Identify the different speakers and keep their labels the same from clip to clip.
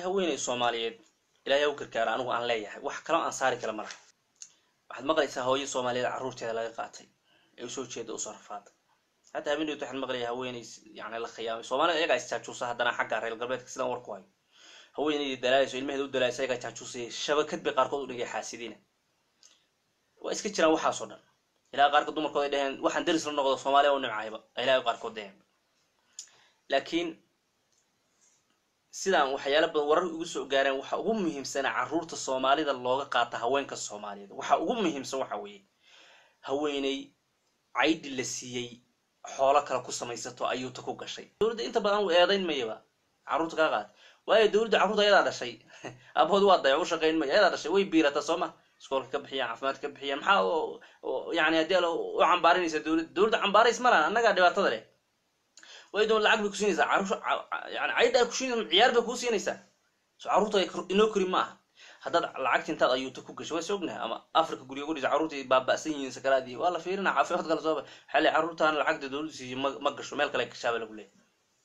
Speaker 1: haweeney soomaaliyeed ilaahay u gargaara anigu aan leeyahay wax kaloo aan saari kala malaha waxaad maqlaysaa hooyo soomaaliyeed carruurteeda laga qaatay ee usoo jeeda usoo rafaaday hadda habeeneed waxaan maqlaya haweeney yani la khiyaamay soomaalida iyagaa isjaajuusa haddana xagga reer galbeedka sidaan warku hayo haweeneydii dalaalayso ilmaheeda u dalaalaysa iyagaa jaajuusaya shabakad bay qaarkood u dhigay xaasidiina waa iska jiraan waxaasoo dhan ilaa qaarkood dumarkood ay dheheen waxaan deris la noqdo soomaaliya u nimcayba ilaa qaarkood dheheen laakiin sidaan waxyaala badan warar ugu soo gaareen waxa ugu muhiimsana carruurta soomaalida looga qaata haweenka soomaaliyeed waxa ugu muhiimsan waxa weeye haweeney caydhi la siiyey xoolo kale ku samaysato ayuuta ku gashay dowladda inta badan u eedayn mayaba carruurta kaa qaata waayo dowladda carruurta ayadaa dhashay aabahood waa dayac u shaqayn maya ayadaa dhashay way biirata soo ma iskoolka ka bixiyaan caafimaadka ka bixiyaan maxaa yani haddii ala u cambaarinaysa dowladda dowladda cambaarays ma lahan annagaa dhibaatada leh way doon lacag bay ku siinaysaa carruur yani caydha ay ku siinaysa ciyaar bay kuu siinaysaa so carruurta inoo kori ma aha haddaad lacagta intaad ayuuta ku gasho waa ognahay ama africa guriga gudhisa carruurta baaba'san yihiin sakaraadii waa la fiirina caafimaad kale sooba waxaa le carruurtaan lacagta dowladda siiyo ma ma gasho meel kale gashaaba lagu leeyahy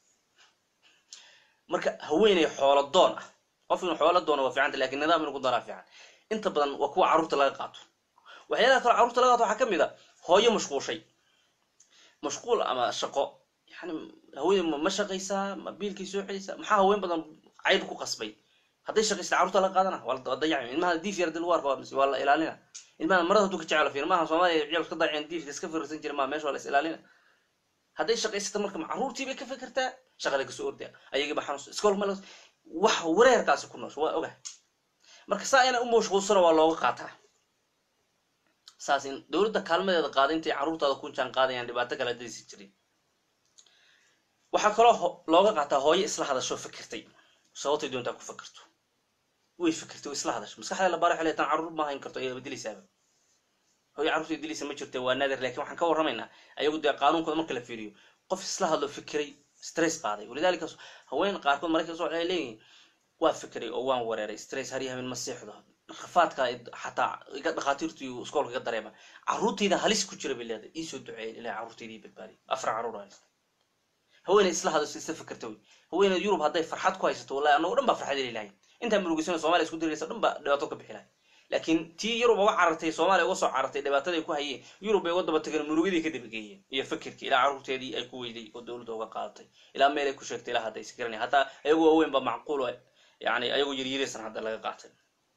Speaker 1: marka haweeney xoolo doon ah qof inuu xoolo doono waa fiicanta lakin nidaam inuu ku daraa fiican inta badan waa kuwa carruurta laga qaato waxyaalaha kale carruurta laga qaato waxaa ka mid a hooyo mashquushay mashquul ama shaqo yani haweeney ma shaqaysaa ma biilkay soo celaysaa maxaa haween badan cayb ku qasbay hadday shaqaysta carruurta laga qaadana waa la dayacay ilmaha diif yar dil waarka waa la ilaalina ilmaha marada haduu ka jecelo fiir maaha soomaaliya ciyaal iska dayaceen diifka iska fiirsan jira maa meesha waa la is ilaalina hadday shaqaysata marka carruurtii bay ka fikirtaa shaqada kasoo ordaa ayagii ba xanuunsa iskool ma wax wareerkaasi ku noosho waa ogahay marka saa inay u mashquulsana waa looga qaataa saas in dowladda kaalmadeeda qaada intay carruurtaada ku jaan qaadayaan dhibaato kale daysi jirin waxaa kaloo looga qaataa hooyo isla hadasho fikirtay sababtay doontaa ku fikirto way fikirtay way isla hadasho maskaxda la baara xilay tan carruur ma hayn karto ayaba dilaysaaba hooyo carruurta dilaysa ma jirta waa naadir lakin waxaan ka warramaynaa ayagu dee qaanuunkooda marka la fiiriyo qof isla hadlo fikiray stress qaaday walidalika haween qaarkood maraykan soo waxay leeyihin waa fikiray oo waan wareeray stress harya habeen ma seexdo rafaadka xataa iga dhakhaatiirtu iyo iskoolka iga dareema carruurtayda halis ku jira bay leedahay iisoo duceeyay ilahay carruurtayda ii badbaadiy afar carruur haweeney isla hadasho isla fikirta wey haweeney yurub hadday farxad ku haysato wallahi annago dhan baa farxad heli lahay intaa murugisana somalia isku diraysa dhan baa dhibaato ka bixi lahay laakiin tii yurub uga carartay soomaaliya uga soo carartay dhibaataday ku hayeen yurub bay uga daba tageen murugadii ka dabageeyeen iyo fikirkii ilaa carruurteedii ay ku weyday oo dowladda uga qaadatay ilaa meel ay ku sheegtay ilaa hadda is garanaya hataa ayagu waaweyn ba macquul yani ayagu yaryaraysan hadda laga qaatay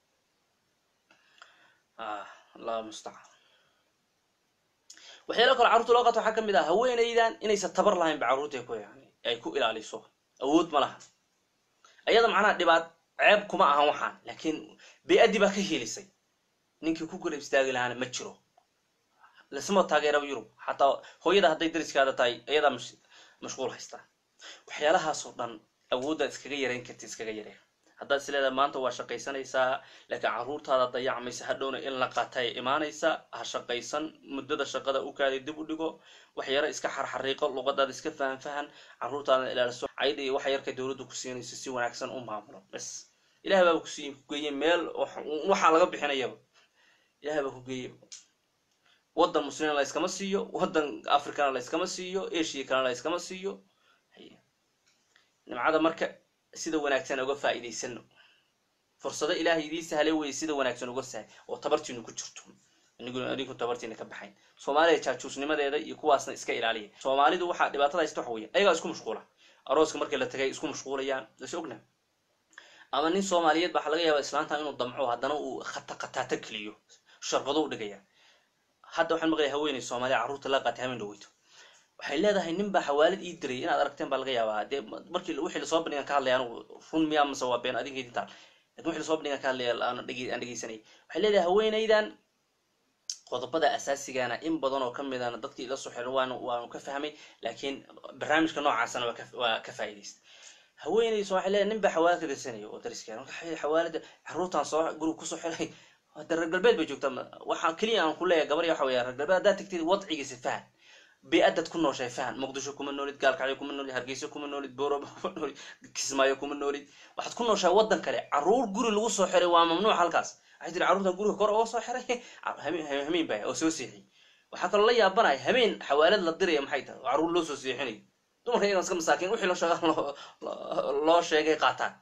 Speaker 1: allahu mustacaan waxyaalo kale carruurta loo qaato waxaa ka mid ah haweenaydan inaysan tabar lahayn ba carruurta ku yani ay ku ilaaliso awood ma laha ayada macnaha dhibaat ceeb kuma ahan waxaan laakiin bay-addii baa ka helisay ninkii ku garab istaagi lahaana ma jiro lasma taageeraba yurub xataa hooyada hadday dariskaada tahay ayadaa mashquul haystaa waxyaalahaasoo dhan awooddaad iskaga yareyn karti iskaga yareen haddaad is leedahay maanta waa shaqaysanaysaa laakiin carruurtaada dayacmaysa hadhowna in la qaatay imaanaysa ha shaqaysan muddada shaqada u kaaday dib u dhigo waxyaro iska xarxariiqo luqadaada iska fahanfahan carruurtaada ilaaliso caydha iyo waxa yarka dowladda ku siinayso si wanaagsan u maamulo bas ilahay baaba kusiiy kugeeye meel waxaa laga bixinayaba ilahay baa kugeeye waddan muslimiin la yskama siiyo waddan africana la yskama siiyo asia kalena la yskama siiyo nimcada marka sida wanaagsan uga faa'iidaysano fursado ilaahay idii sahlay weye sida wanaagsan uga sahay oo tabartiinu ku jirto anigu tabartiina ka baxayn soomaaliya jaajuusnimadeeda iyo kuwaasna iska ilaaliya soomaalidu waxaa dhibaatada haysta waxa weya ayagaa isku mashquula arooska markii la tagay isku mashquulayaan is ogna ama nin soomaaliyeed baa waxa laga yaaba islaantan inuu damco haddana uu khata khataata keliyo sharqado u dhigaya hadda waxaan maqlaya haweeney soomaaliya carruurta la qaatay hamen dhaweyto waxay leedahay nin baa xawaalid ii diray inaad aragteen baa laga yaabaa dee markii wixii lasoo bandhigan ka hadlaya anigu run miyaa mase waa been adinka idintaan lakin wixii lasoo bandhigan ka hadlaya aan dhegeysanayay waxay leedahay haweenaydan qodobada asaasigana in badan oo ka midana dadkii ila soo xiran waan waanu ka fahmay laakiin barnaamijka noocaasana waa ka faa'iidaysta haweenayso waxay leedahay nin baa xawaalad ka dirsanaya oo dariskeena marka xawaalada carruurtan soo guriga kusoo xiray hadda reer galbeed bay joogtaa waxaa keliya aan ku leeyahay gabar waxa weya reer galbeed haddaad tagtid wadcigiisa fahan bi-adad ku nooshay fahan muqdisho kuma noolid gaalkacyo kuma noolid hargeysa kuma noolid boroba kuma noolid kismaayo kuma noolid waxaad ku nooshahay waddan kale carruur guri lagu soo xiray waa mamnuuc halkaas waxay tiri carruurtan guriga kor uga soo xiray hameen baa oo soo seexiyay waxaa kaloo la yaabanaya habeen xawaalad la diraya maxay tahay oo carruur loo soo seexinayo dumarka iyagan iska masaakiin wixii loo sheega loo sheegay qaataan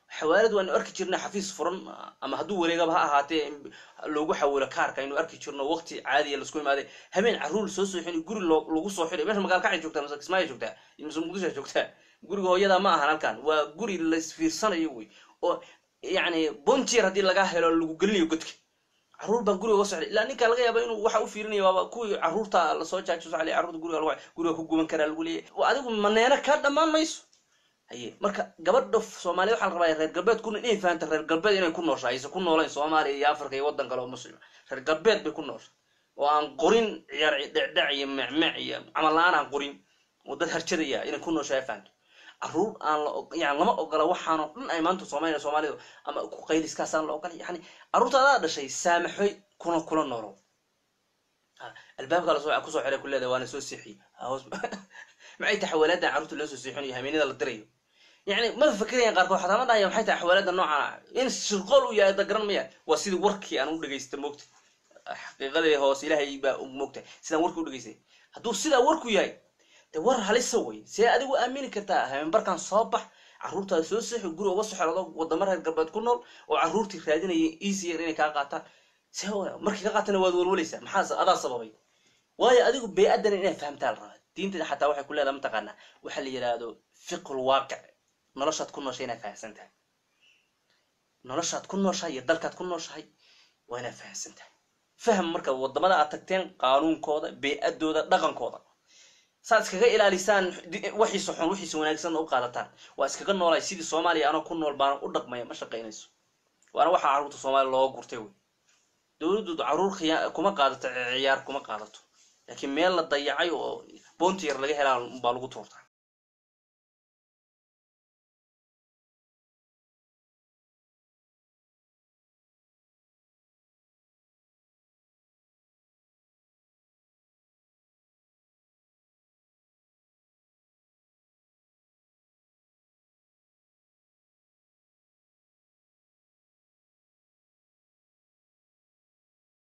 Speaker 1: xawaalad waanu arki jirnay xafiis furan ama hadduu wareegaba ha ahaatee loogu xawilo kaarka aynu arki jirno waqti caadiya lasku imaaday habeen carruur soo soo xini guri lagu soo xiray meesha magaal kacay joogtaa mase kismaayo joogtaa mase muqdisho joogtaa guriga hooyada ma ahan halkan waa guri laisfiirsanayo wey oo yacni bontier haddii laga helo lagu gelinayo godka carruur baa guriga uga socday ilaa ninka laga yaaba inuu waxa u fiirinaya waaba kuwii carruurta lasoo jaajo socday carruurta guriga lagu guriga ku guban karaa lagu leeyahy adigu maneena kaa dhammaan mayso haye marka gabadha soomaaliyed waxaa la rabaa reer galbeed kuna inay fahamta reer galbeed inay ku noosha aysan ku noolayn soomaaliya iyo africa iyo waddan kale oo muslima reer galbeed bay ku noosha oo aan qorin ciyaar dhecdhec iyo mecmec iyo camal la-aan aan qorin oo dad harjadaya inay ku noosha ay fahamto carruur aan la yani lama ogola waxaanoo dhan ay maanta soomaaliya soomaalida ama ku qayliskaasaan la ogola yani carruurta adaa dhashay saamaxoy kuna kula noolo albaabka lasoo kusoo xiray ku leedahay waana soo seexiyey hoos maxay tahay xawaalaadan carruurta loo soo seexinayo hameenada la dirayo yani ma fakerayaan qaarkood xataa ma dhahaya maxay tahay xawaalada noocan in shirqool u yahay da garan maya waa sidii warkii aan u dhegaysta moogta xaqiiqadii hoose ilaahay baa moogta sidaan warkii u dhegaystay hadduu sidaa warku yahay de war halisa wey see adigu aamini kartaa habeenbarkan soo bax carruurtaada soo seexi guri uga soo xerado wadamo reer galbeed ku nool oo carruurtii raadinaya easyer inay kaa qaataan see markii ka qaatana waad walwalaysaa maxaa adaa sababay waayo adigu bey-addana inay fahamtaa la rabaa diintada xataa waxay ku leedahay mataqaanaa waxaa la yidhaahdo fiqul waaqic noloshaad ku nooshay inaad fahamsan tahay noloshaad ku nooshahay iyo dalkaad ku nooshahay waa inaad fahamsan tahay faham marka wadamada aad tagteen qaanuunkooda bey-adooda dhaqankooda saad iskaga ilaalisaan waxiisa xun wixiisa wanaagsanna u qaadataan waa iskaga noolay sidii soomaaliya anoo ku nool baana u dhaqmaya ma shaqaynayso waana waxaa carruurta soomaaliya looga gurtay wey dowladdu carruur khiya kuma qaadato ciyaar kuma qaadato laakiin meel la dayacay oo boonti yar laga helaa baa lagu tuurtaa